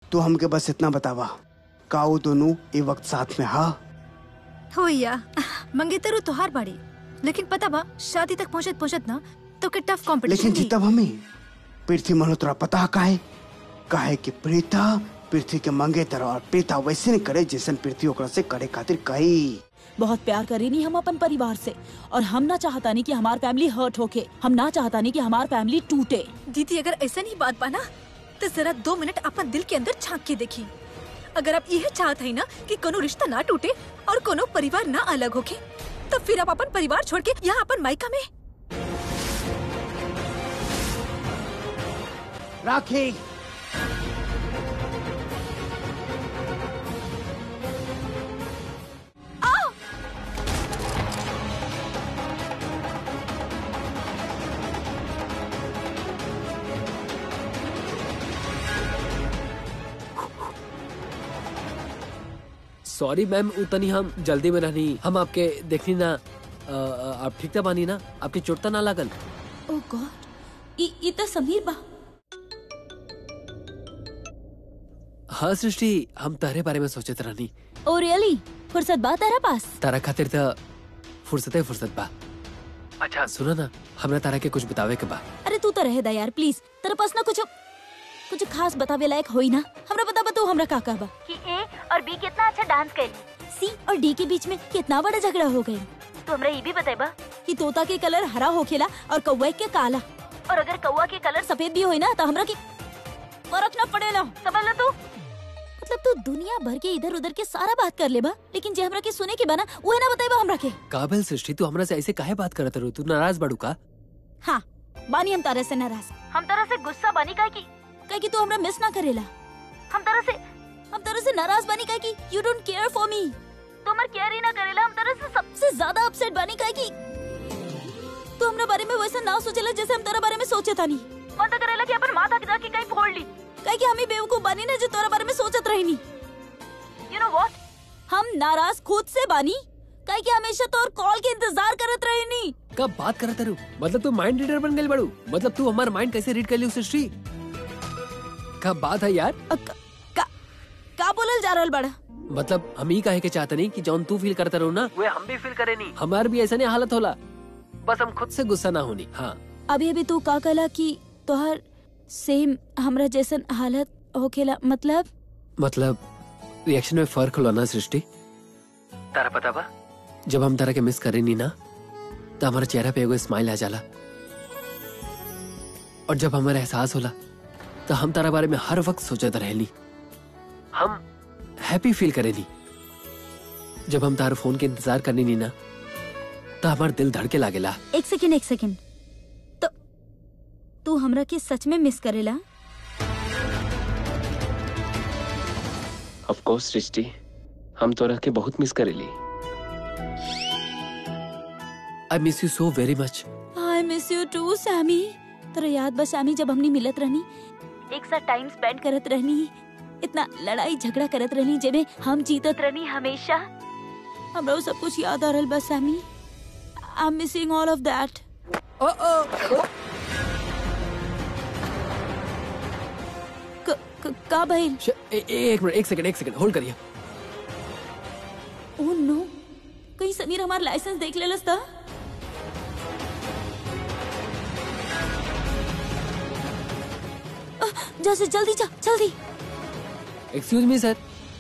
तू हमके बस इतना बतावा का वो दोनों ए वक्त साथ में हा होइया मंगेतरू तोहार बाड़ी लेकिन पता बा शादी तक पहुंचत पहुंचत ना तो के टफ लेकिन कंपटीशन जीतब हमें पृथ्वी मल्होत्रा पता काहे काहे कि प्रीता पृथ्वी के मंगे तरह और प्रीता वैसे नहीं करे जैसन पृथ्वी ओकरा से करे खातिर कही बहुत प्यार करेनी हम अपन परिवार से और हम ना चाहता नहीं कि हमार फैमिली हर्ट होके हम ना चाहता नहीं कि हमार फैमिली टूटे दीदी अगर ऐसा नहीं बात बा ना तो जरा दो मिनट अपन दिल के अंदर झांक के देखी अगर आप यह चाहत है ना कि कोनो रिश्ता ना टूटे और कोनो परिवार ना अलग होके तो फिर आप अपन परिवार छोड़ के यहाँ अपन मायका में राखी सॉरी मैम उतनी हम जल्दी में रहनी हम आपके देखनी ना अ, अ, आप ठीक था बानी ना आपके चोट ना लागल ओ गॉड ई ई तो समीर बा हाँ सृष्टि हम तारे बारे में सोचत रहनी ओ रियली फुर्सत बा तारा पास तारा खातिर तो फुर्सत है फुर्सत बा अच्छा सुनो ना हमरा तारा के कुछ बतावे के बा अरे तू तो रहे दा यार प्लीज तेरे पास ना कुछ कुछ खास बतावे लायक होई ना हमरा बता बा तू हमरा का का बा कि ए और बी कितना अच्छा डांस कैली सी और डी के बीच में कितना बड़ा झगड़ा हो गई तो हमरा ये भी बताइबा कि तोता के कलर हरा होखेला और कौवा के काला और अगर कौवा के कलर सफेद भी होई ना तो हमरा के फर्क ना पड़ेला समझ ला तू मतलब तू दुनिया भर के इधर उधर के सारा बात कर ले बा लेकिन जे हमरा के सुने के बना उहे ना बताइबा हमरा के काबिल सृष्टि तू हमरा से ऐसे काहे बात करत रहो तू नाराज बाड़ू का हाँ बानी हम तारे से नाराज हम तारा से गुस्सा बानी काहे की काहे की तू हमरा मिस ना करेला हम तारा से हम तारा से नाराज बानी काहे की you don't care for me तू हमर केयर ही ना करेला हम तारा से सबसे ज्यादा अपसेट बानी काहे की तू हमरा बारे में वैसा ना सोचेला जैसे हम तारा बारे में सोचे तानी मन करेला कि अपन माथा जाके कहीं फोड़ ली काहे की हम ही बेवकूफ बानी ना जो तोरा बारे में सोचत रहनी यू नो व्हाट हम नाराज खुद से बानी काहे की हमेशा तोर कॉल के इंतजार करत रहनी कब बात करत रहो मतलब तू माइंड रीडर बन गई बाड़ू मतलब तू हमारा माइंड कैसे रीड कर ली सृष्टि कब बात है यार अ, का, का, का बोलल जा रहल बड़ा मतलब हम ही कहे के चाहते नहीं कि जौन तू फील करता रहो ना वे हम भी फील करे नहीं हमार भी ऐसा नहीं हालत होला बस हम खुद से गुस्सा ना होनी हाँ अभी अभी तू का कहला कि तोहर सेम हमरा जैसन हालत होखेला मतलब मतलब रिएक्शन में फर्क होला ना सृष्टि तारा पता बा जब हम तारा के मिस करे नहीं ना तो हमारे चेहरा पे एगो स्माइल आ जाला और जब हमारा एहसास होला तो हम तारा बारे में हर वक्त सोचत रहेली हम हैप्पी फील करेली जब हम तार फोन के इंतजार करनी नहीं ना तो हमार दिल धड़के लागेला एक सेकंड एक सेकंड तो तू हमरा के सच में मिस करेला ऑफ कोर्स सृष्टि हम तोरा के बहुत मिस करेली I miss you so very much I miss you too Sammy तेरा याद बा सैमी जब हमनी मिलत रहनी एक साथ टाइम स्पेंड करत रहनी इतना लड़ाई झगड़ा करत रहनी जेमे हम जीतत रहनी हमेशा हमरा वो सब कुछ याद आ रहल बा Sammy I am missing all of that का भइल एक मिनट एक सेकंड एक सेकंड होल्ड करिए ओह नो कहीं समीर हमार लाइसेंस देख लेलस था जैसे जल्दी जा जल्दी एक्सक्यूज मी सर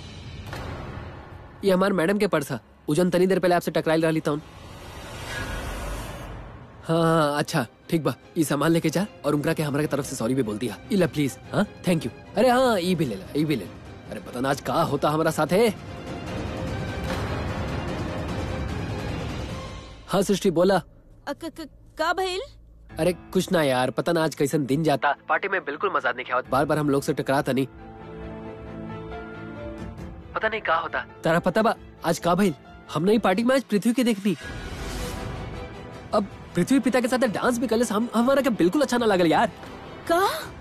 ये हमारे मैडम के पर्स है उजन तनी देर पहले आपसे टकराइल रही था हाँ हाँ अच्छा ठीक बा ये सामान लेके जा और उनका के हमारे तरफ से सॉरी भी बोल दिया इला प्लीज हाँ थैंक यू अरे हाँ ये भी ले ला ये भी ले ला अरे पता ना आज का होता हमारा साथ है हाँ सृष्टि बोला अ, क- क- का भइल अरे कुछ ना यार पता ना आज कैसन दिन जाता पार्टी में बिल्कुल मजा नहीं आवत बार बार हम लोग से टकराता नहीं पता नहीं का होता तारा पता बा आज का भइल हमने ही पार्टी में आज पृथ्वी के देखनी अब पृथ्वी पिता के साथ डांस भी कर हम हमारा क्या बिल्कुल अच्छा ना लगल यार का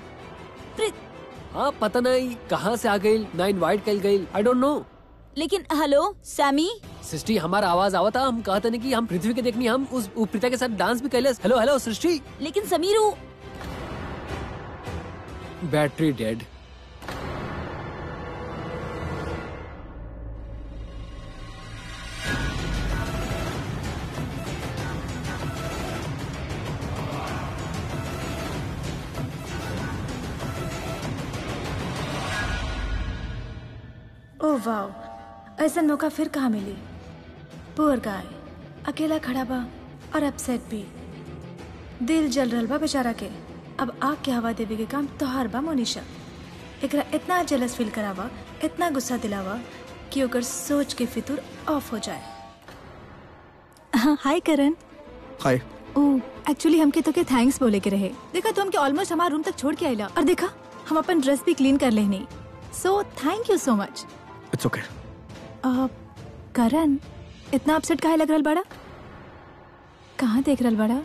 हाँ पता नहीं कहाँ से आ गई ना इनवाइट कर गई आई डोंट नो लेकिन हेलो सैमी सृष्टि हमारा आवाज आवा था हम कहते नहीं कि हम पृथ्वी के देखनी हम उस उ पिता के साथ डांस भी कर हेलो हेलो सृष्टि लेकिन समीर वो बैटरी डेड ओह वाह ऐसा मौका फिर कहाँ मिली पुअर गाय अकेला खड़ा बा और अपसेट भी दिल जल रहल बा बेचारा के अब आग के हवा देवे के काम तोहार बा मोनिशा एकरा इतना जेलस फील करावा इतना गुस्सा दिलावा कि ओकर सोच के फितूर ऑफ हो जाए हाय करण हाय ओ एक्चुअली हमके तो के थैंक्स बोले के रहे देखा तू हमके ऑलमोस्ट हमारे रूम तक छोड़ के आइला और देखा हम अपन ड्रेस भी क्लीन कर लेनी सो थैंक यू सो मच इट्स ओके करण इतना अपसेट काहे लग रहल बड़ा कहाँ देख रहल बड़ा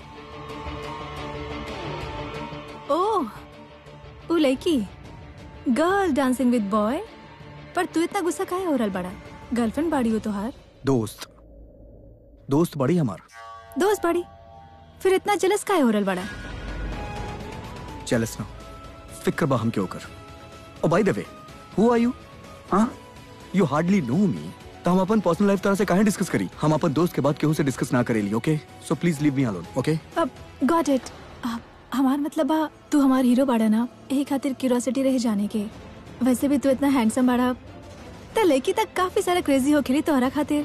ओह ऊ लड़की गर्ल डांसिंग विद बॉय पर तू इतना गुस्सा काहे हो रहल बड़ा गर्लफ्रेंड बाड़ी हो तोहार दोस्त दोस्त बड़ी हमार दोस्त बाड़ी फिर इतना जलस काहे हो रहल बड़ा जेलस ना फिक्र बा हम क्यों कर ओ by the way who are you हां यू हार्डली नो मी तो हम अपन पर्सनल लाइफ तरह से काहे डिस्कस करी हम अपन दोस्त के बाद केहू से डिस्कस ना करेली okay so please leave me alone okay अब गॉट इट हमार मतलब बा तू हमार हीरो बाड़ा ना यही खातिर क्यूरियोसिटी रहे जाने के वैसे भी तू इतना हैंडसम बाड़ा त लड़की तक काफी सारा क्रेजी हो खिली तोहरा खातिर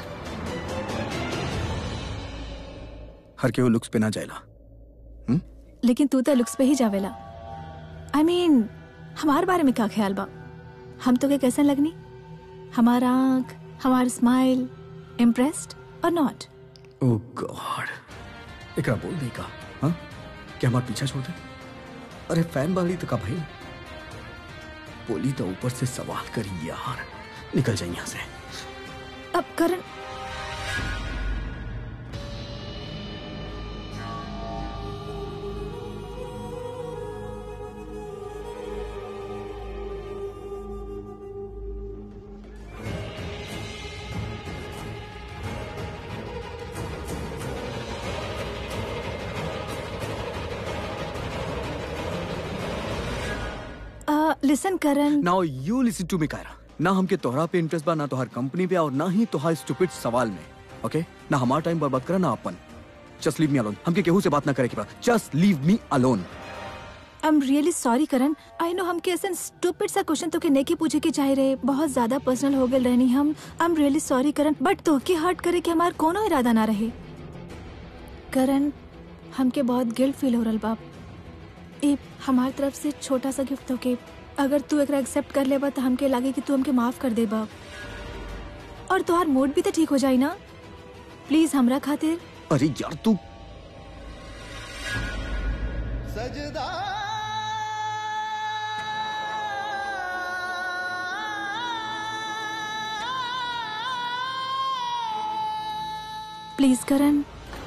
हर केहू लुक्स पे ना जाएला लेकिन तू तो लुक्स पे ही जावेला आई I मीन mean, हमार बारे में का ख्याल बा हम तो के कैसन लगनी हमारा आंख हमार स्माइल इम्प्रेस्ड और नॉट ओ गॉड एकरा बोल दे का हां क्या हमार पीछा छोड़ दे अरे फैन वाली तो का भाई बोली तो ऊपर से सवाल करी यार निकल जाए यहाँ से अब करण लिसन करण नाउ यू लिसन टू मी कायरा ना हमके तोहरा पे इंटरेस्ट बा ना तोहर कंपनी पे और ना ही तोहर स्टूपिड सवाल में ओके ना हमारा टाइम बर्बाद करा ना अपन जस्ट लीव मी अलोन हमके केहू से बात ना करे के बा just leave me alone I am really sorry Karan I know हमके ऐसा स्टूपिड सा क्वेश्चन तो के नेके पूछे के चाहे रहे बहुत ज्यादा पर्सनल हो गए रहनी हम I am really sorry Karan but तो के हर्ट करे के हमार कोनो इरादा ना रहे करण हमके बहुत गिल्ट फील हो रहा बाप ए हमार तरफ से छोटा सा गिफ्ट हो के अगर तू एकरा एक्सेप्ट कर लेबा तो हमके लागे कि तू हमके माफ कर देबा और तोहार मूड भी तो ठीक हो जाई ना प्लीज हमरा खातिर अरे यार तू प्लीज करण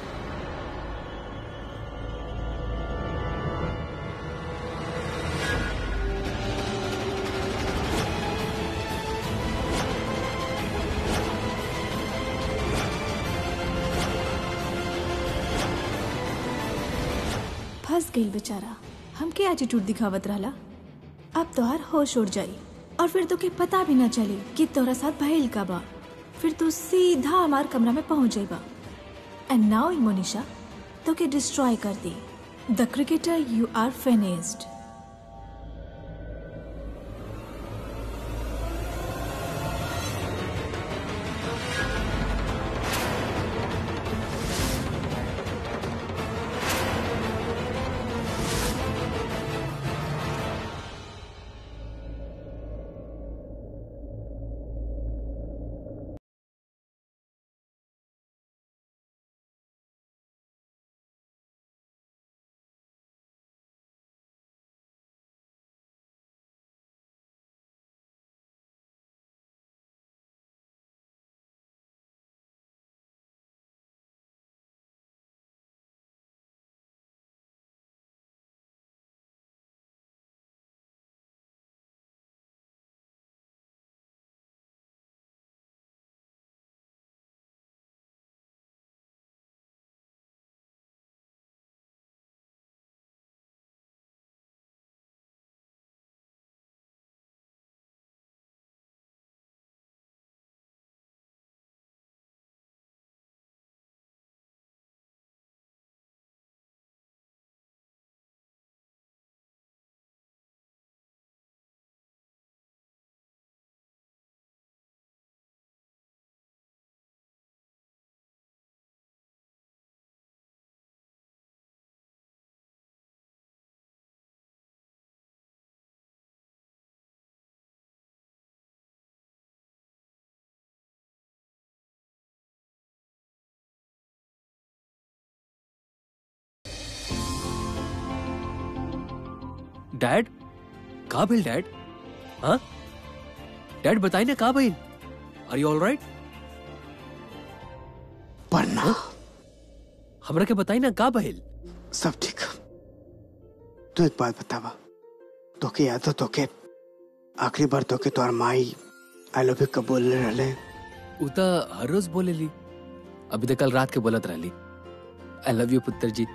फंस गई बेचारा हमके एटीट्यूड दिखावत रहला अब तोहार होश उड़ जाई और फिर तो के पता भी ना चली कि तोरा साथ भइल का बा फिर तू सीधा हमार कमरा में पहुंच जाइबा एंड नाउ मोनिशा तो के डिस्ट्रॉय कर दी the cricketer you are finished dad कहा भेल डैड हाँ डैड बताई ना कहा भेल आर यू ऑल राइट पढ़ना हमरा के बताई ना का भेल सब ठीक तू एक बात बतावा तोके याद हो तोके आखिरी बार तोके तोहर माई आई लव यू कब बोलले रहले उ त हर रोज बोलेली अभी तक कल रात के बोलत रहली आई लव यू पुत्र जी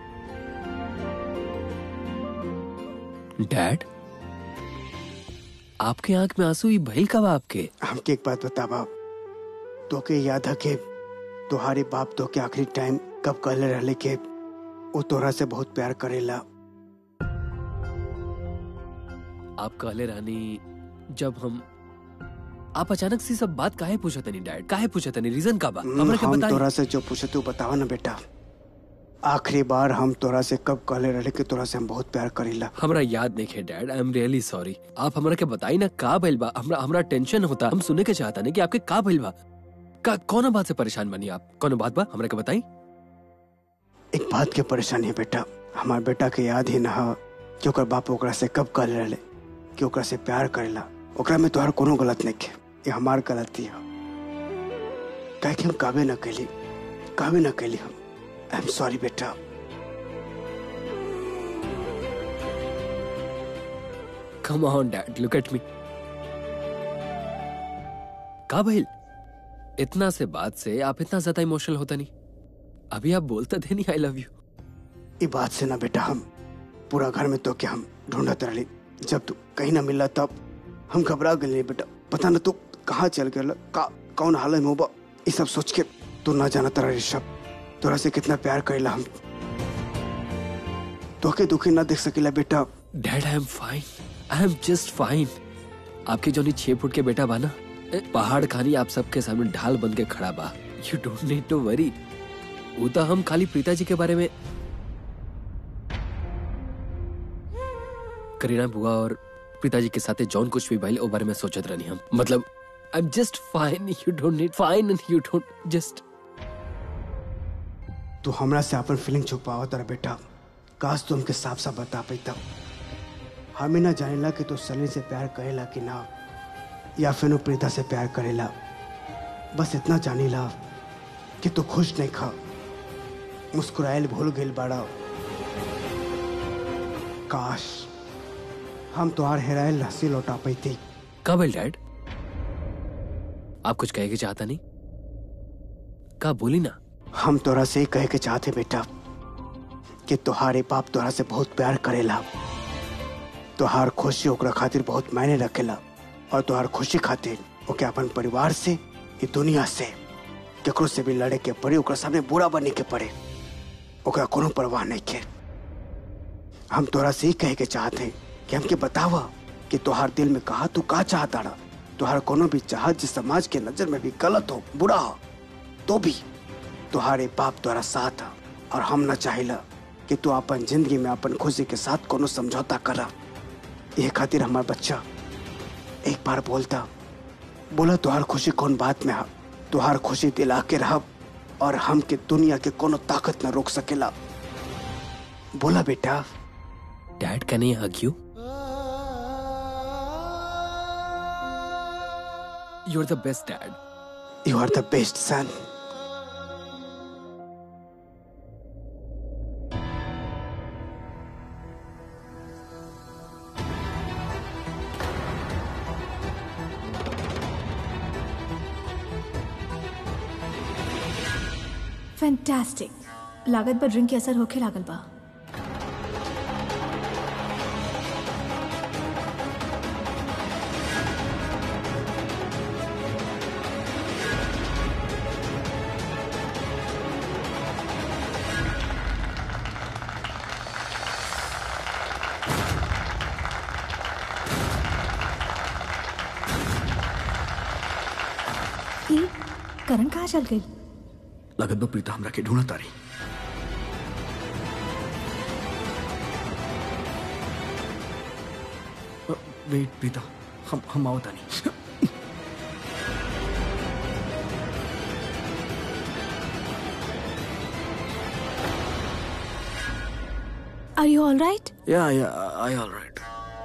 डैड आपके आंख में आंसू ही भइल कब आपके हमके एक बात बतावा तोके याद है कि तुम्हारे बाप तोके आखिरी टाइम कब कहले रहले कि वो तोरा से बहुत प्यार करेला आप कहले रानी जब हम आप अचानक से सब बात काहे पूछत नहीं डैड काहे पूछत नहीं रीजन का बा हमरा के हम बताई तोरा से जो पूछे तू बतावा ना बेटा आखिरी बार हम तोरा से कब कहले रहले कि तोरा से हम बहुत प्यार करेला हमरा याद नहीं है dad I am really sorry आप हमरा के बताई ना का भइल बा हमरा हमरा टेंशन होता हम सुने के चाहता नहीं कि आपके का भइल बा का कौन बात से परेशान बनी आप कौन बात बा हमरा के बताई एक बात के परेशानी है बेटा हमार बेटा के याद ही ना हो कि ओकर बाप ओकरा से कब कहले रहले कि ओकरा से प्यार करेला ओकरा में तोहर कोनो गलत नहीं है ये हमार गलती है काहे कि हम काबे न कैली काबे न कैली हम आई एम सॉरी बेटा come on dad look at me का भइल इतना से बात से आप इतना ज्यादा इमोशनल होता नहीं अभी आप बोलता थे नहीं आई लव यू ये बात से ना बेटा हम पूरा घर में तो क्या हम ढूंढत रही जब तू कहीं ना मिला तब हम घबरा गए बेटा पता ना तू कहाँ चल गया का कौन हालत में होबा ये सब सोच के तू ना जाना तारा ऋषभ तोरा से कितना प्यार करेला हम तोके दुखी ना देख सकेला बेटा dad I am fine I am just fine आपके जो छह फुट के बेटा बा ना ए, पहाड़ खानी आप सबके सामने ढाल बन के खड़ा बा you don't need to worry वो तो हम खाली प्रीता जी के बारे में करीना बुआ और पिताजी के साथ जॉन कुछ भी भइल ओ बारे में सोचत रहनी हम मतलब I am just fine you don't need fine and you don't just तू हमरा से अपन फीलिंग छुपावा तारा बेटा काश तू हमके साफ साफ बता पैता हमें ना जानेला कि तू सलील से प्यार करेला कि ना या फिर वो प्रीता से प्यार करेला बस इतना जानीला कि तू खुश नहीं खा मुस्कुराइल भूल गइल बाड़ा काश हम तुहार हेराइल हंसी लौटा पैती का भइल डैड आप कुछ कहे के चाहता नहीं का बोली ना हम तोरा से ही कहे के चाहते बेटा कि तुहारे बाप तोरा से बहुत प्यार करेला तुहार खुशी ओकरा खातिर बहुत मायने रखेला और तुहार खुशी खातिर ओके अपन परिवार से ये दुनिया से केकरो से भी लड़े के पड़े ओकरा सामने बुरा बने के पड़े ओकरा कोनो परवाह नहीं के हम तोरा से ही कहे के चाहते कि हमके बतावा कि तुहार दिल में कहा तू का चाहता रहा तुहार कोनो भी चाहत जिस समाज के नजर में भी गलत हो बुरा हो तो भी तुहारे बाप तोरा साथ है और हम न चाहिला कि तू अपन जिंदगी में अपन खुशी के साथ कोनो समझौता करा ये खातिर हमार बच्चा एक बार बोलता बोला तुहार खुशी कौन बात में है तुहार खुशी दिला के रह और हम के दुनिया के कोनो ताकत न रोक सकेला बोला बेटा dad can I hug you you are the best dad you are the best son fantastic लागत पर ड्रिंक के असर होखे लागल बा ई करण कहाँ चल गई लगत बा प्रीता हमरा के ढूंढत तारी वेट प्रीता हम हम आओ तानी आर यू ऑल राइट या या आई ऑल राइट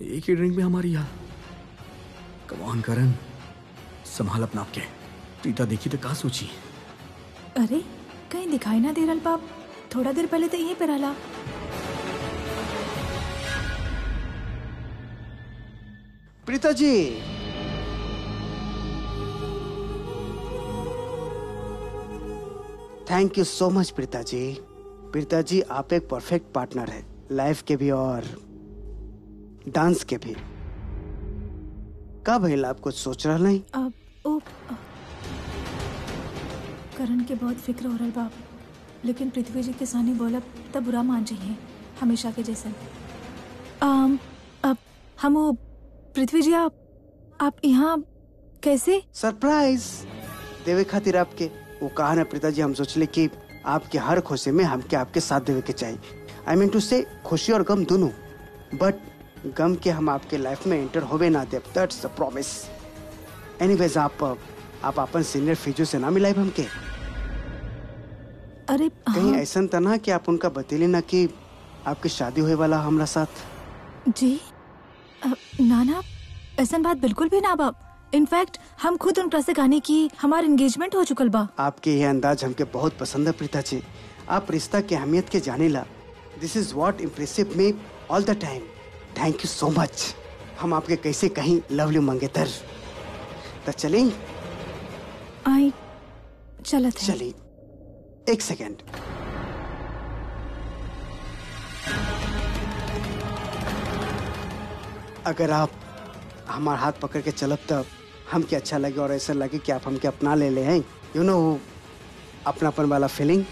एक ही ड्रिंक में हमारी यार कमान करण संभाल अपना आपके प्रीता देखी तो का सोची अरे कहीं दिखाई ना दे रहल बाप थोड़ा देर पहले तो यहीं पे रहला प्रीता जी थैंक यू सो मच प्रीता जी प्रीता जी आप एक परफेक्ट पार्टनर है लाइफ के भी और डांस के भी का भइल आप कुछ सोच रहा नहीं अब ओ अ, करण के बहुत फिक्र हो रहल बाप लेकिन पृथ्वी जी के सामने बोलब तब बुरा मान जाइए हमेशा के जैसे आम, अब हम वो पृथ्वी जी आप आप यहाँ कैसे सरप्राइज देवे खातिर आपके वो कहा ना प्रीता जी हम सोचले कि आपके हर खुशी में हमके आपके साथ देवे के चाहिए आई मीन टू से खुशी और गम दोनों बट गम के हम आपके लाइफ में एंटर होवे ना दे दैट्स द प्रॉमिस एनीवेज आप आप अपन सीनियर फिजो से ना मिलाए हमके अरे कहीं हाँ, ऐसा त ना कि आप उनका बतेले ना कि आपकी शादी होए वाला हमरा साथ जी अ, ना ना ऐसा बात बिल्कुल भी ना बाप इनफैक्ट हम खुद उनका से गाने की हमार एंगेजमेंट हो चुकल बा आपके ये अंदाज हमके बहुत पसंद है प्रीता जी आप रिश्ता की अहमियत के जाने ला this is what impressive me all the time thank you so much हम आपके कैसे कहीं लवली मंगेतर तो चलें आई चलत है चलिए एक सेकेंड अगर आप हमारा हाथ पकड़ के चलब तब हमके अच्छा लगे और ऐसा लगे कि आप हमके अपना ले ले हैं यू नो अपनापन वाला फीलिंग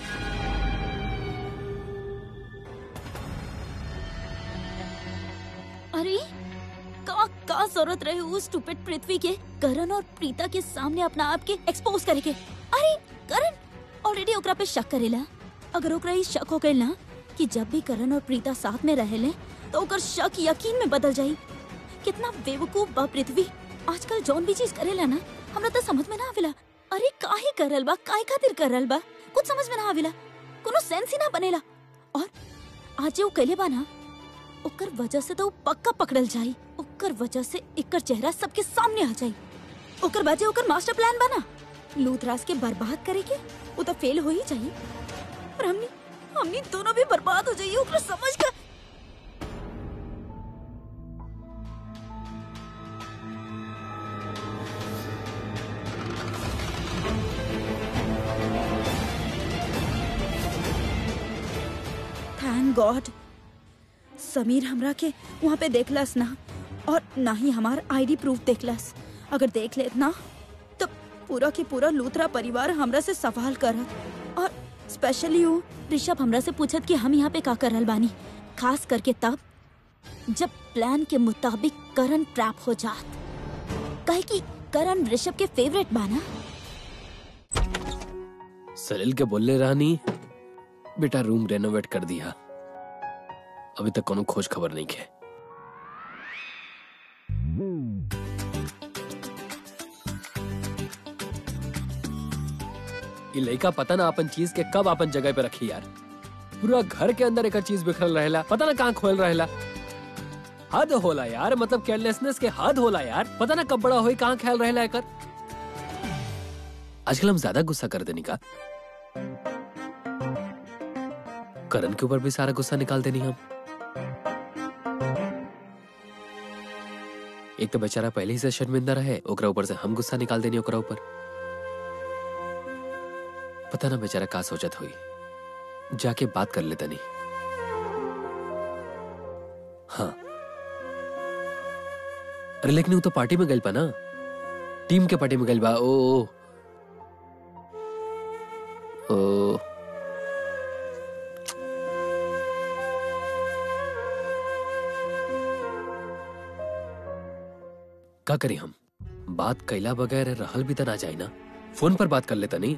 अरे का का जरूरत रहे उस स्टूपिड पृथ्वी के करण और प्रीता के सामने अपना आप के एक्सपोज करे के अरे करण ऑलरेडी ओकरा पे शक करेला अगर ओकरा ई शक हो गइल ना कि जब भी करण और प्रीता साथ में रहेले तो ओकर शक यकीन में बदल जाई कितना बेवकूफ बा पृथ्वी आजकल जौन भी चीज करेला ना हमरा तो समझ में ना आवेला अरे काहे करल बा काहे खातिर करल बा कुछ समझ में ना आवेला कोनो सेंस ही ना बनेला और आज जे वो कैले बा ना ओकर वजह से तो वो पक्का पकड़ल जाई ओकर वजह से एकर चेहरा सबके सामने आ जाई ओकर बाजे ओकर मास्टर प्लान बना लूथराज के बर्बाद करे के वो तो फेल हो ही जाई और हमनी हमनी दोनों भी बर्बाद हो जाइए ओकरा समझ का थैंक गॉड समीर हमरा के वहाँ पे देखलस ना और ना ही हमार आईडी प्रूफ देखलस अगर देख लेत ना तो पूरा के पूरा लूथरा परिवार हमरा से सवाल करत और स्पेशली वो ऋषभ हमरा से पूछत कि हम यहाँ पे का करल बानी खास करके तब जब प्लान के मुताबिक करण ट्रैप हो जात कहे कि करण ऋषभ के फेवरेट बाना सलील के बोलने रानी बेटा रूम रेनोवेट कर दिया अभी तक कोनो खोज खबर नहीं है ये लड़का पता ना अपन चीज के कब अपन जगह पे रखी यार पूरा घर के अंदर एक चीज बिखरल रहेला पता ना कहाँ खोल रहेला हद होला यार मतलब केयरलेसनेस के हद होला यार पता ना कब बड़ा होई कहाँ ख्याल रहेला एकर आजकल हम ज्यादा गुस्सा कर देनी का करण के ऊपर भी सारा गुस्सा निकाल देनी हम एक तो बेचारा पहले ही से शर्मिंदा रहे ओकरा ऊपर से हम गुस्सा निकाल देनी ओकरा ऊपर पता ना बेचारा का सोचत हुई जाके बात कर लेता नहीं हाँ अरे लेकिन वो तो पार्टी में गइल पा ना टीम के पार्टी में गइल बा ओ ओ, ओ का करी हम बात कैला बगैर रहल भी तो ना जाए ना फोन पर बात कर लेता नहीं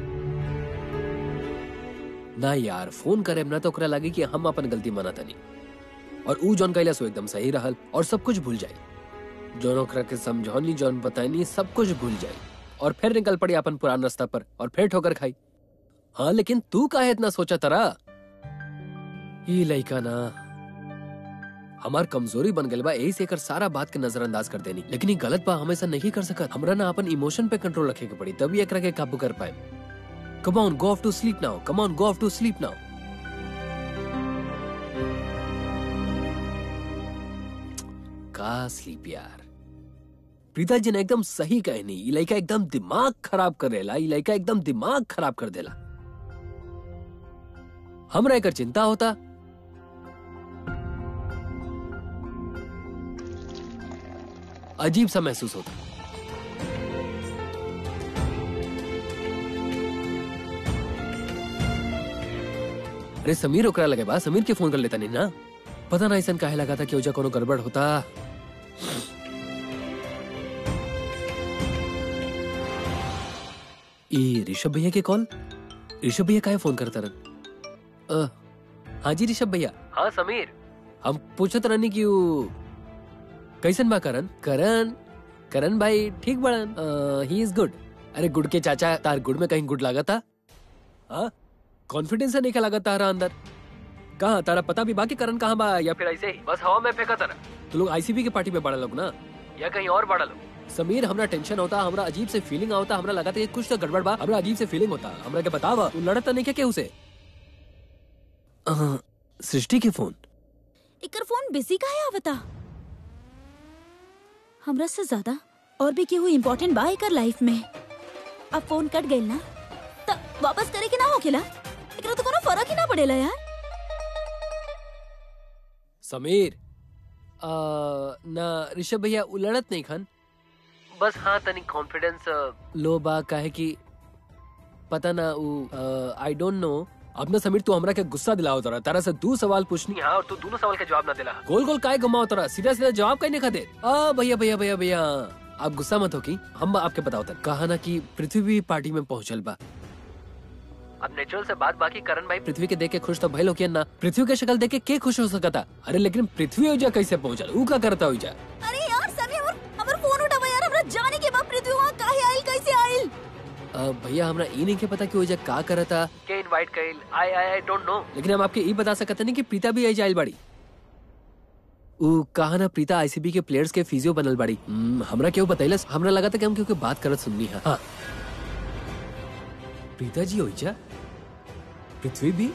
ना यार फोन करे ना तो ओकरा लगे कि हम अपन गलती माना तनी और ऊ जौन कैला सो एकदम सही रहल और सब कुछ भूल जाए जौन ओकरा के समझौनी जौन बताइनी सब कुछ भूल जाए और फिर निकल पड़ी अपन पुरान रास्ता पर और फिर ठोकर खाई हाँ लेकिन तू काहे इतना सोचा तरा ये लड़का ना हमार कमजोरी बन गई बा यही से एकर सारा बात के नजरअंदाज कर देनी लेकिन ये गलत बा हमेशा नहीं कर सकत हमरा ना अपन इमोशन पे कंट्रोल रखे के पड़ी तभी एकरा के काबू कर पाए come on go off to sleep now come on go off to sleep now का स्लीप यार प्रीता जी ने एकदम सही कहनी ई लड़का एकदम दिमाग खराब कर देला ई लड़का एकदम दिमाग खराब कर देला हमरा एकर चिंता होता अजीब सा महसूस होता अरे समीर ओकरा लगे बा समीर के फोन कर लेता नहीं ना पता ना ऐसा काहे लगा था कि ओजा कोनो गड़बड़ होता ये ऋषभ भैया के कॉल ऋषभ भैया काहे फोन करता रन अ, हाँ जी ऋषभ भैया हाँ समीर हम पूछत रहनी कि उ कैसन बा करण करण करण भाई ठीक बड़न ही इज गुड अरे गुड के चाचा तार गुड में कहीं गुड लागा था हाँ कॉन्फिडेंस है नहीं क्या लगा तारा अंदर कहाँ तारा पता भी बाकी करण कहाँ बा या फिर ऐसे ही बस हवा में फेंका तारा तो लोग आईसीबी के पार्टी में बड़ा लोग ना या कहीं और बड़ा लोग समीर हमरा टेंशन होता हमरा अजीब से फीलिंग होता हमरा लगा था कि कुछ तो गड़बड़ बा हमरा अजीब से फीलिंग होता हमरा के बतावा तू लड़त तो नहीं क्या केहू से अ, सृष्टि के फोन इकर फोन बिजी का है आवता हमरा से ज्यादा और भी केहू इम्पोर्टेंट बा एकर लाइफ में अब फोन कट गइल ना त वापस करे के ना होखेला एकरा तो कोनो फर्क ही ना पड़ेला यार समीर अ, ना ऋषभ भैया उलड़त नहीं खन बस हाँ तनी कॉन्फिडेंस लो बा काहे कि पता ना उ आई डोंट नो अब ना समीर तू हमरा के गुस्सा दिलाओ तोरा तारा से दो सवाल पूछनी हाँ और तू दोनों सवाल के जवाब ना दिला गोल गोल काहे घुमाओ तोरा सीधा सीधा जवाब काहे नहीं खाते आ भैया भैया भैया भैया आप गुस्सा मत हो की हम आपके बताओ तक कहा ना कि पृथ्वी भी पार्टी में पहुंचल बा अब नेचुरल से बात बाकी करण भाई पृथ्वी के देख के खुश तो भइल हो ना पृथ्वी के शक्ल देख के के खुश हो सकता अरे लेकिन पृथ्वी हो जा कैसे पहुंचल ऊ का करता हो जा अरे यार समी हमर हमर फोन उठावा यार हमरा जाने के बाद पृथ्वी वहां काहे आइल कैसे आइल अ, भैया हमरा ई नहीं के पता कि वो जग का करता के इनवाइट कइल आई आई आई डोंट नो लेकिन हम आपके ई बता सकते नहीं कि प्रीता भी आई जाइल बाड़ी ऊ कहा ना प्रीता आईसीबी के प्लेयर्स के फिजियो बनल बाड़ी हम्म, हमरा क्यों बतैलस हमरा लगा था कि हम क्यों बात करत सुननी है हाँ प्रीता जी होई जा पृथ्वी भी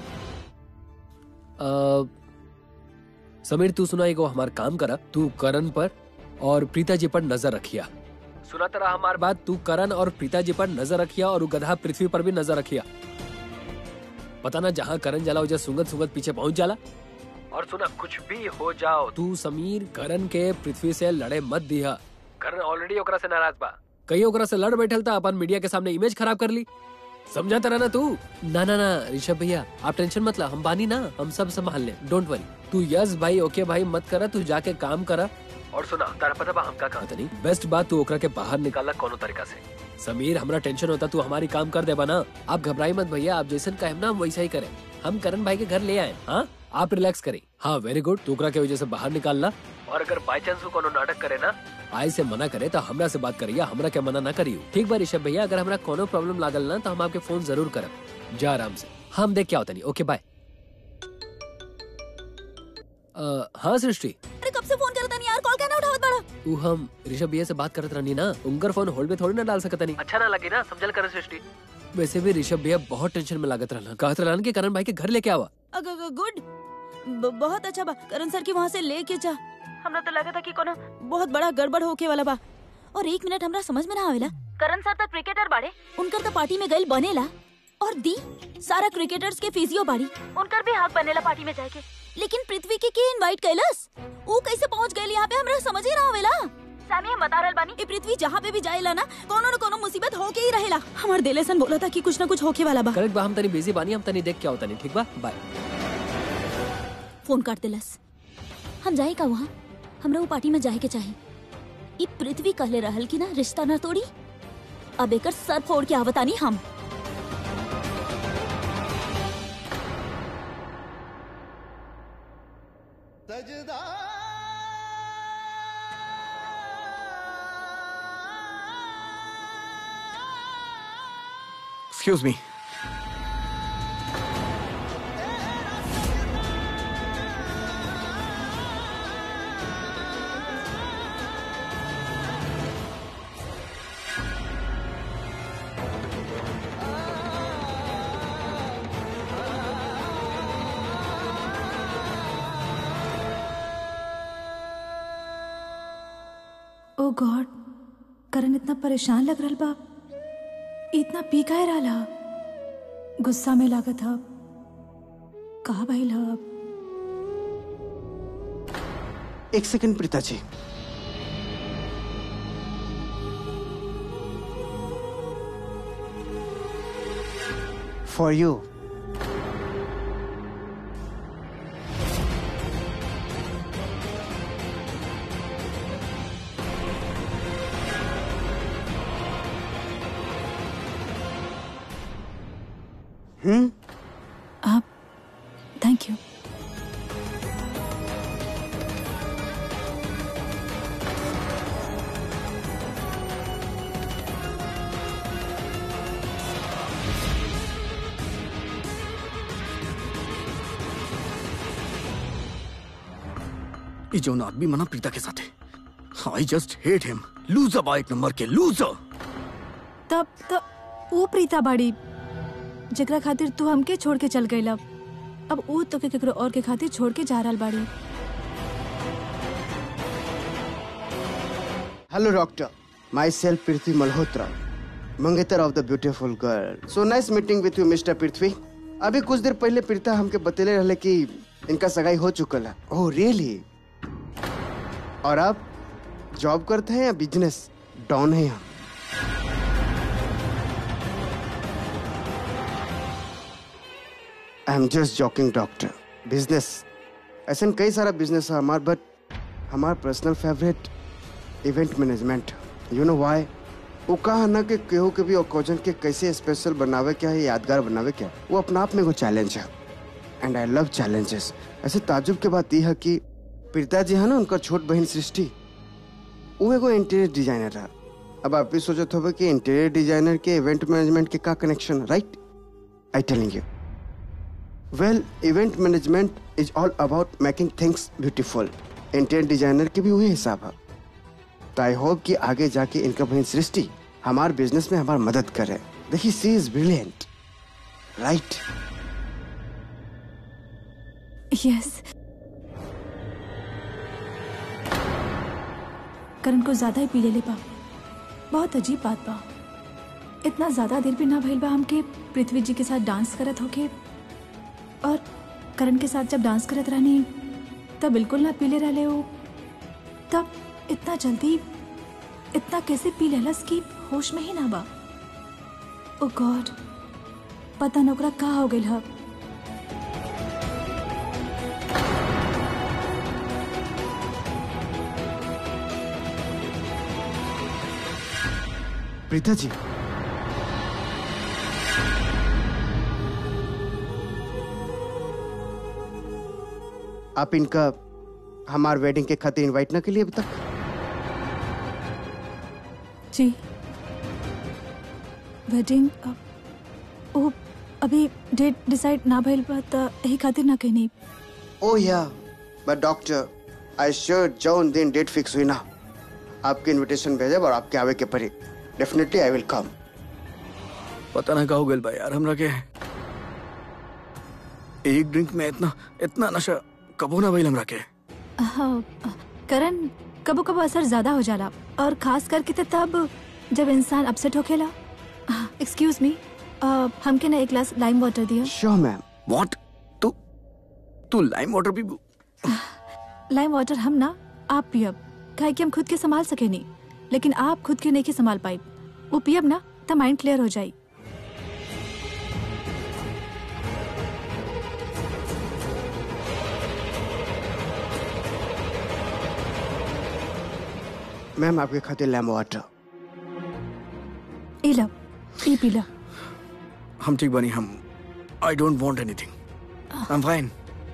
अ, समीर तू सुना एगो हमार काम करा तू करण पर और प्रीता जी पर नजर रखिया सुना तरह हमार बात तू करण और प्रीता जी पर नजर रखिया और उ गधा पृथ्वी पर भी नजर रखिया पता ना जहाँ करण जाला उजा सुंगत सुंगत पीछे पहुंच जाला और सुना कुछ भी हो जाओ तू समीर करण के पृथ्वी से लड़े मत दिया करण ऑलरेडी ओकरा से नाराज बा कहीं ओकरा से लड़ बैठल था अपन मीडिया के सामने इमेज खराब कर ली समझा तरह ना तू ना ना ना ऋषभ भैया आप टेंशन मत ला हम बानी ना हम सब संभाल ले डोंट वरी तू यस भाई ओके भाई मत करा तू जाके काम करा और सुना तारा पता बा हम का कहा नहीं बेस्ट बात तू ओकरा के बाहर निकाला कोनो तरीका से समीर हमरा टेंशन होता तू हमारी काम कर देबा ना आप घबराई मत भैया आप जैसन कहे ना हम वैसा ही करें हम करण भाई के घर ले आए हाँ आप रिलैक्स करें हाँ वेरी गुड तू ओकरा के वजह से बाहर निकालना और अगर बाई चांस वो कोनो नाटक करे ना आय से मना करे तो हमरा से बात करिए हमरा के मना ना करियो ठीक बा ऋषभ भैया अगर हमरा कोनो प्रॉब्लम लागल ना तो हम आपके फोन जरूर करब जा आराम से हम देख क्या होता नहीं ओके बाय हाँ सृष्टि अरे कब से फोन करता नहीं यार कॉल क्या ना उठावत बड़ा ऊ हम ऋषभ भैया से बात करत रहनी ना उनकर फोन होल्ड पे थोड़ी ना डाल सकता नहीं अच्छा ना लगे ना समझल कर सृष्टि वैसे भी ऋषभ भैया बहुत टेंशन में लागत रहना कहत रहना कि करण भाई के घर लेके आवा अगर गुड ब- बहुत अच्छा बा करण सर की वहाँ से लेके जा हमरा तो लगा था कि कोनो बहुत बड़ा गड़बड़ होके वाला बा और एक मिनट हमरा समझ में ना आवेला करण सर तो क्रिकेटर बाड़े उनकर तो पार्टी में गइल बनेला और दी सारा क्रिकेटर्स के फिजियो बाड़ी उनकर भी हक बनेला पार्टी में जाके लेकिन पृथ्वी के के इनवाइट कैलस ऊ कैसे पहुंच गइल यहाँ पे हमरा समझ ही ना आवेला सामी हम बता रहल बानी ए पृथ्वी जहाँ पे भी जाएला ना कोनो न कोनो मुसीबत होके ही रहेला हमार दिलेसन बोला था कि कुछ ना कुछ होके वाला बा करेक्ट बा हम तनी बिजी बानी हम तनी देख क्या होता नहीं ठीक बा बाय फोन काट दिलस हम जाए का वहाँ हमरा वो पार्टी में जाए के चाहे ई पृथ्वी कहले रहल कि ना रिश्ता न तोड़ी अब एकर सर फोड़ के आवतानी हम एक्सक्यूज मी ओ गॉड करण इतना परेशान लग रहा बा इतना पी काहे रहा गुस्सा में लागत ह कहा भइल ह एक second Preeta ji for you आप थैंक यू ये जो आदमी मना प्रीता के साथ है I just hate him loser बा एक नंबर के लूजर तब तब वो प्रीता बाड़ी जेकरा खातिर तू हमके छोड़ के चल गईला अब वो तो के केकरो और के खातिर छोड़ के जा रहल बाड़ी hello doctor myself Prithvi Malhotra मंगेतर of the beautiful girl so nice meeting with you mister Prithvi अभी कुछ देर पहले प्रीता हमके बतेले रहले कि इनका सगाई हो चुकल है ओह रियली और आप जॉब करते हैं या बिजनेस डाउन है हम I am just joking doctor business ऐसा कई सारा बिजनेस है हमार बट हमार personal favourite event management you know why वो कहा ना कि केहू के भी ओकेजन के कैसे स्पेशल बनावे क्या है यादगार बनावे क्या वो अपना आप में एगो चैलेंज है एंड आई लव चैलेंजेस ऐसे ताजुब के बात यह है कि प्रीता जी है ना उनका छोट बहन सृष्टि वो एगो इंटीरियर डिजाइनर है अब आप भी सोचत होगे कि इंटीरियर डिजाइनर के इवेंट मैनेजमेंट के का connection right I telling you well event management is all about making things beautiful interior designer के भी वही हिसाब है तो आई होप कि आगे जाके इनका बहन सृष्टि हमारे बिजनेस में हमारी मदद करे देखिए she is brilliant right yes Karan को ज्यादा ही पी ले ले बा बहुत अजीब बात बा इतना ज्यादा देर भी ना भइल बा हमके पृथ्वी जी के साथ डांस करत होके और करण के साथ जब डांस करत रहनी तब बिल्कुल ना पीले रहले हो तब इतना जल्दी इतना कैसे पी लेलस कि होश में ही ना बा ओ गॉड पता न ओकरा का हो गइल ह प्रीता जी आप इनका हमार वेडिंग के खातिर इनवाइट ना के लिए अभी तक जी वेडिंग अब ओ अभी डेट डिसाइड ना भइल बा त एही खातिर ना कहनी ओह या बट डॉक्टर आई श्योर जौन दिन डेट फिक्स हुई ना आपके इनविटेशन भेजब और आपके आवे के परी डेफिनेटली आई विल कम पता ना का हो गइल बा यार हमरा के एक ड्रिंक में इतना इतना नशा कबो ना भइल हमरा के हाँ, करण कबो कबो असर ज्यादा हो जाला और खास करके तो तब जब इंसान अपसेट होखेला एक्सक्यूज मी हमके ना एक ग्लास लाइम वाटर दिया श्योर मैम व्हाट तू तू लाइम वाटर भी लाइम वाटर हम ना आप पियब काहे कि हम खुद के संभाल सके नहीं लेकिन आप खुद के नहीं के संभाल पाई वो पियब ना तो माइंड क्लियर हो जाई मैम आपके खातिर लेमन वाटर ई लो ई पी लो हम ठीक बनी हम I don't want anything I am fine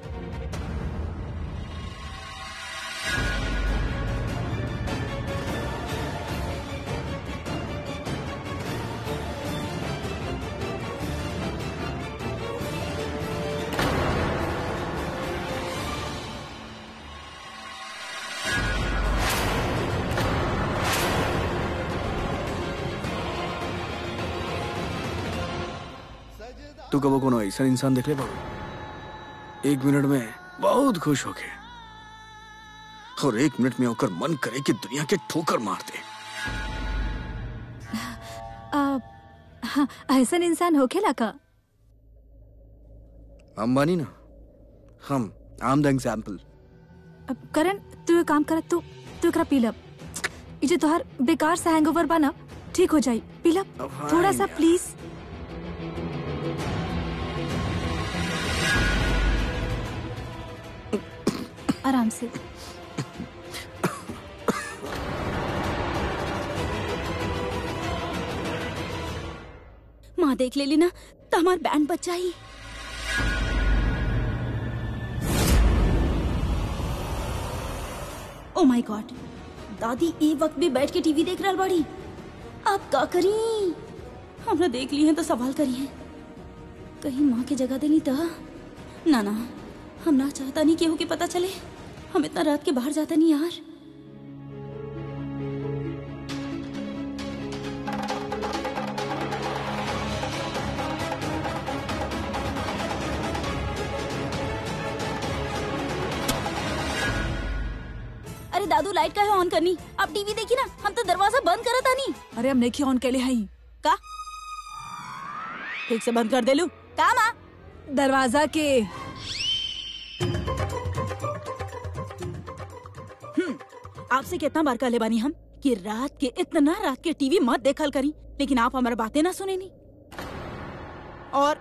तू कबो कोनो ऐसा इंसान देख ले बाबू एक मिनट में बहुत खुश होके और एक मिनट में होकर मन करे कि दुनिया के ठोकर मार दे आ, हाँ, ऐसन इंसान होखेला का अंबानी ना हम आई एम द एग्जाम्पल अब करण तू एक काम कर तू तू एकरा पी लब ई जे तोहार बेकार सा हैंगओवर बा ना ठीक हो जाई पी लब अब थोड़ा हाँ सा यार। प्लीज आराम से माँ देख ले ली ना तो हमार बैंड बच जाई ओ माय गॉड दादी ए वक्त भी बैठ के टीवी देख रहल बाड़ी अब का करी हमरा देख ली है तो सवाल करी है कहीं माँ के जगह देनी तो ना ना हम ना चाहता नहीं केहू के पता चले हम इतना रात के बाहर जाता नहीं यार अरे दादू लाइट का है ऑन करनी अब टीवी देखी ना हम तो दरवाजा बंद करत आनी अरे हम नहीं ऑन कैले हई का ठीक से बंद कर देलू का माँ दरवाजा के आपसे कितना बार कहले बानी हम कि रात के इतना रात के टीवी मत देखल करी लेकिन आप हमारी बातें ना सुने नी और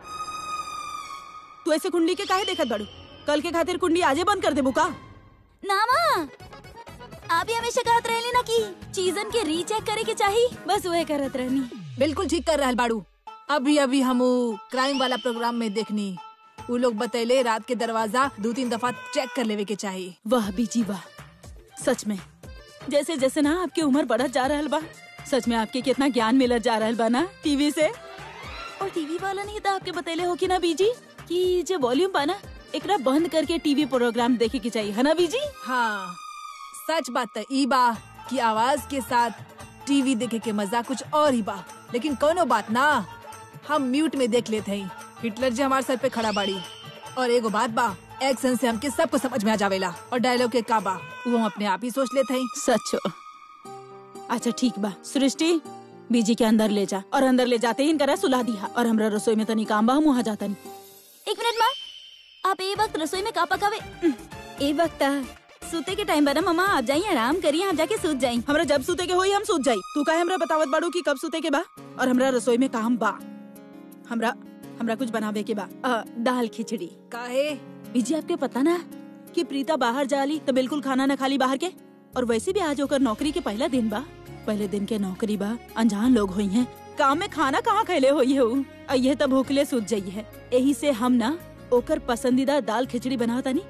तू ऐसे कुंडी के काहे देखत बड़ू कल के खातिर कुंडी आजे बंद कर देबू का ना माँ आप ही हमेशा कहत रहली ना कि चीजन के रीचेक करे के चाहिए बस वही करत रहनी बिल्कुल ठीक कर रहल बाड़ू अभी अभी हम उ क्राइम वाला प्रोग्राम में देखनी उ लोग बतैले रात के दरवाजा दो तीन दफा चेक कर लेवे के चाहिए वाह बीजी वाह सच में जैसे जैसे ना आपकी उम्र बढ़त जा रहल बा सच में आपके कितना ज्ञान मिलत जा रहल बा ना टीवी से और टीवी वाला नहीं था आपके बतैले हो कि ना बीजी कि जो वॉल्यूम बा ना एकरा बंद करके टीवी प्रोग्राम देखे के चाहिए है ना बीजी हाँ सच बात तो ई बा कि आवाज के साथ टीवी देखे के मजा कुछ और ही बा लेकिन कोनो बात ना हम म्यूट में देख लेते हैं हिटलर जी हमारे सर पे खड़ा बाड़ी और एगो बात बा एक्शन से हमके सब कुछ समझ में आ जावेला और डायलॉग के का बा वो हम अपने आप ही सोच लेते हैं सच हो अच्छा ठीक बा सृष्टि बीजी के अंदर ले जा और अंदर ले जाते ही इनकरा सुला दिया और हमरा रसोई में तनी काम बा हम वहाँ जाता नहीं एक मिनट माँ आप ए वक्त रसोई में का पकावे ए वक्त सूते के टाइम बना मम्मा आप जाइए आराम करिए आप जाके सूत जाइए हमरा जब सूते के होई हम सूत जाई तू काहे हमरा बतावत बाड़ू कि कब सूते के बा और हमरा रसोई में काम बा हमरा हमरा कुछ बनावे के बा अ, दाल खिचड़ी काहे बीजी आपके पता ना कि प्रीता बाहर जाली तो बिल्कुल खाना न खाली बाहर के और वैसे भी आज होकर नौकरी के पहला दिन बा पहले दिन के नौकरी बा अनजान लोग हुई हैं काम में खाना कहाँ खैले हुई है उ? और यह तब भूखले सूत जाइए है यही से हम ना ओकर पसंदीदा दाल खिचड़ी बनावता नी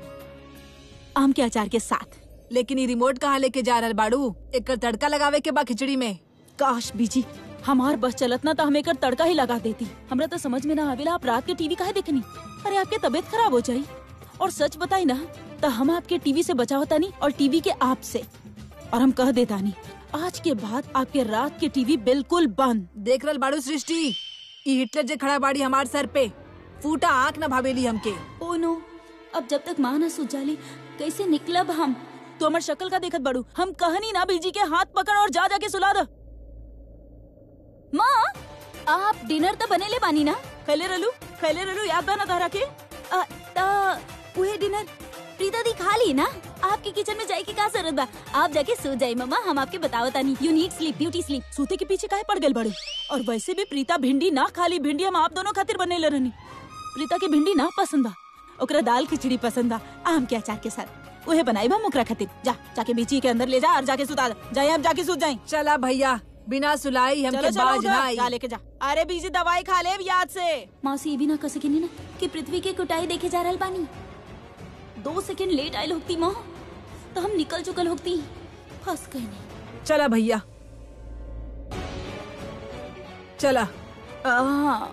आम के अचार के साथ लेकिन ये रिमोट कहाँ लेके जा रहल बाड़ू एक तड़का लगावे के बा खिचड़ी में काश बीजी हमार बस चलत ना तो हम एकर तड़का ही लगा देती हमरा तो समझ में ना आवेला आप रात के टीवी काहे देखनी अरे आपके तबीयत खराब हो जाई और सच बताई ना तो हम आपके टीवी से बचावता नहीं और टीवी के आप से और हम कह देता नहीं आज के बाद आपके रात के टीवी बिल्कुल बंद देख रहल बाड़ू सृष्टि ई हिटलर जे खड़ा बाड़ी हमार सर पे फूटा आँख न भावेली हमके ओ नो अब जब तक माँ ना सूझ जाली कैसे निकलब हम तो हमार शक्ल का देखत बड़ू हम कहनी ना बीजी के हाथ पकड़ और जा जाके सुला दो माँ आप डिनर तो बनेले बानी ना खैले रहलू खैले रहलू याद बा ना तहरा के अ, त उहे डिनर प्रीता दी खा ली ना आपके किचन में जाए के का जरूरत बा आप जाके सो जाए मम्मा हम आपके बताओ तानी you need sleep beauty sleep सूते के पीछे काहे पड़ गए बड़े और वैसे भी प्रीता भिंडी ना खाली भिंडी हम आप दोनों खातिर बनेले रहनी प्रीता के भिंडी ना पसंद बा ओकरा दाल खिचड़ी पसंद बा आम के अचार के साथ उहे बनाई बा ओकरा खातिर जा जाके बीची के अंदर ले जा और जाके सुता दे जाए अब जाके सूत जाए चला भैया बिना सुलाई हमके चलो चलो बाज उधर, ना आई जा लेके जा अरे बीजी दवाई खा ले याद से मौसी ये भी ना कह सकेनी ना कि पृथ्वी के कुटाई देखे जा रहल बानी दो सेकंड लेट आयल होती माँ तो हम निकल चुकल होती फंस गई नहीं चला भैया चला आ,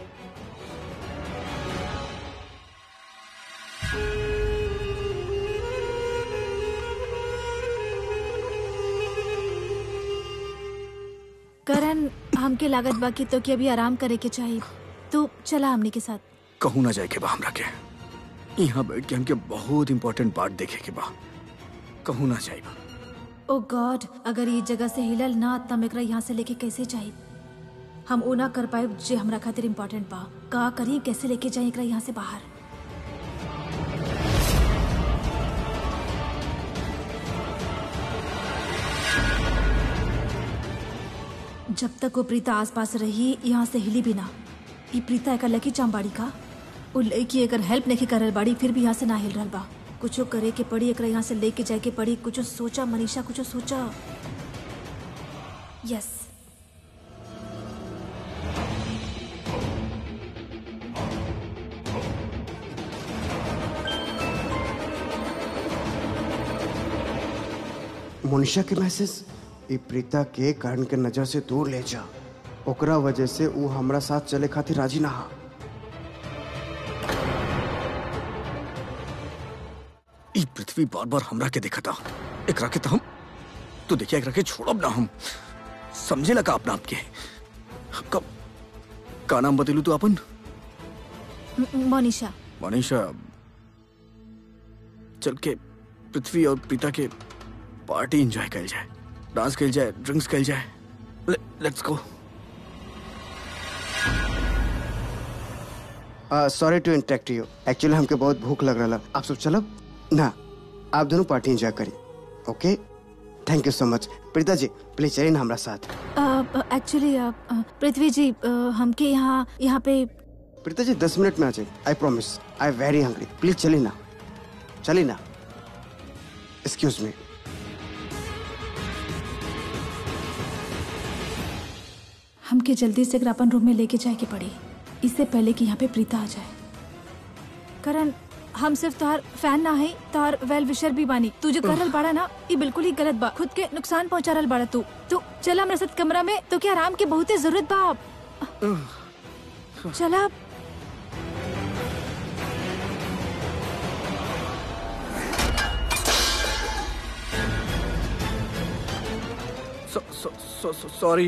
करण हमके लागत बा कि तो कि अभी आराम करे के चाहिए तू चला हमने के साथ कहूँ ना जाए के बा हमरा के यहाँ बैठ के हमके बहुत इम्पोर्टेंट पार्ट देखे के बा कहूँ ना जाइब ओ गॉड अगर ये जगह से हिलल ना तब एकरा यहाँ से लेके कैसे जाई हम ओ ना कर पाए जे हमरा खातिर इम्पोर्टेंट बा का करी कैसे लेके जाए एकरा यहाँ से बाहर जब तक वो प्रीता आसपास रही यहाँ से हिली भी ना ई प्रीता एक लकी चांबाड़ी का वो लड़की अगर हेल्प नहीं करल बाड़ी फिर भी यहाँ से ना हिल रहल बा कुछो करे के पड़ी एकरा यहाँ से लेके जाए के पड़ी कुछो सोचा मनीषा कुछो सोचा यस मोनिशा के मैसेज ई प्रीता के कर्ण के नजर से दूर ले जा ओकरा वजह से ऊ हमरा साथ चले खातिर राजी ना हा ई पृथ्वी बार बार हमरा के देखता एकरा के तो हम तो देखिए एकरा के छोड़ब ना हम समझे लगा अपना आपके कब का नाम बतेलू तू अपन म- मनीषा मनीषा चल के पृथ्वी और पिता के पार्टी एंजॉय कल जाए डांस कल जाए ड्रिंक्स कल जाए let's go sorry to interact you actually हमके बहुत भूख लग रहा आप सब चलब ना आप दोनों पार्टी एंजॉय करी ओके थैंक यू सो मच प्रीता जी प्लीज चलिए ना हमारा साथ एक्चुअली पृथ्वी जी अ, हमके यहाँ यहाँ पे प्रीता जी दस मिनट में आ जाए I promise I very hungry please चलिए ना चलिए ना एक्सक्यूज मी हमके जल्दी से एकरा अपन रूम में लेके जाए के पड़ी इससे पहले कि यहाँ पे प्रीता आ जाए करण हम सिर्फ तोहार फैन ना है तोहार वेल विशर भी बानी तू जो कर रहल बाड़ा ना ये बिल्कुल ही गलत बा खुद के नुकसान पहुंचा रहल बाड़ा तू तू चला मेरे साथ कमरा में तो क्या आराम के बहुते जरूरत बा अब चला सॉरी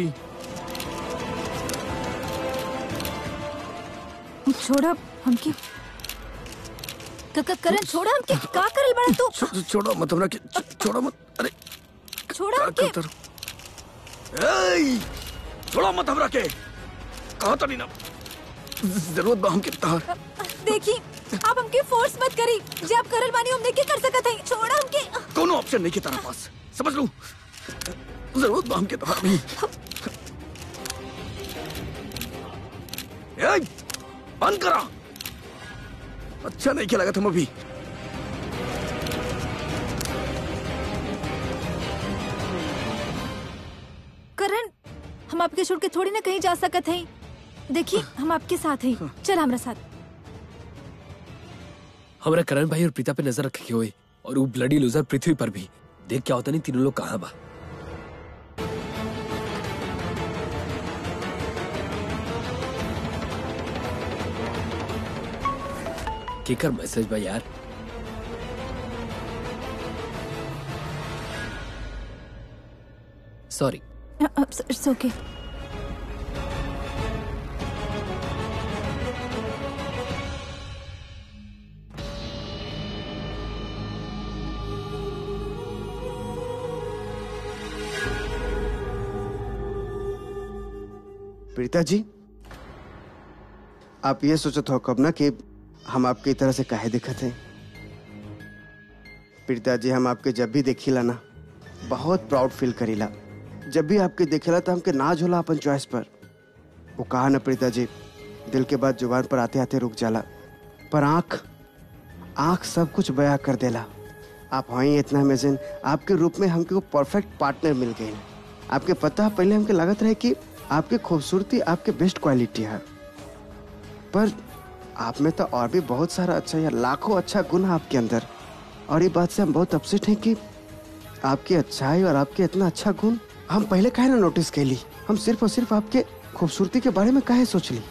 छोड़ा हमके क- क- करण छोड़ा हमके का करल बाड़ा तू छोड़ो मत हमरा के छो- छोड़ो मत अरे छोड़ा क्या हमके करता रहो? एई, छोड़ो मत हमरा के कहा तो नहीं ना जरूरत बा हमके तार देखी आप हमके फोर्स मत करी जे आप करल बानी हम नहीं कर सकत हई छोड़ा हमके कोनो ऑप्शन नहीं के तारा पास समझ लू जरूरत बा हमके तार भी एई, बंद करा अच्छा नहीं खेला तुम अभी करण हम आपके छोड़ के थोड़ी ना कहीं जा सकत हई देखी हम आपके साथ हई चल हमरा साथ हमारा करण भाई और प्रीता पे नजर रखे हुए और वो ब्लडी लूजर पृथ्वी पर भी देख क्या होता नहीं तीनों लोग कहाँ बा केकर मैसेज बा यार सॉरी इट्स ओके प्रीता जी आप ये सोचत हो कब ना कि हम आपके तरह से काहे दिखत हैं प्रीता जी हम आपके जब भी देखिला ना बहुत प्राउड फील करीला जब भी आपके देखेला तो हमके नाज होला अपन चॉइस पर वो कहा ना प्रीता जी दिल के बाद जुबान पर आते आते रुक जाला पर आंख आंख सब कुछ बयां कर देला आप हैं इतना अमेजिंग आपके रूप में हमके वो परफेक्ट पार्टनर मिल गए आपके पता पहले हमके लागत रहे कि आपकी खूबसूरती आपके बेस्ट क्वालिटी है पर आप में तो और भी बहुत सारा अच्छा या लाखों अच्छा गुण है आपके अंदर और ये बात से हम बहुत अपसेट हैं कि आपकी अच्छाई और आपके इतना अच्छा गुण हम पहले काहे ना नोटिस कैली हम सिर्फ और सिर्फ आपके खूबसूरती के बारे में काहे सोच ली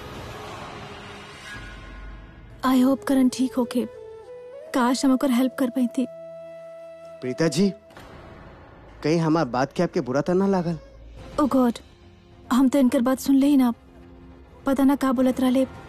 आई होप करण ठीक होके काश हम ओकर हेल्प कर पाई थी प्रीता जी कहीं हमार बात के आपके बुरा तो ना लागल ओ गॉड हम तो इनकर बात सुन ले ही ना पता ना का बोलत रहले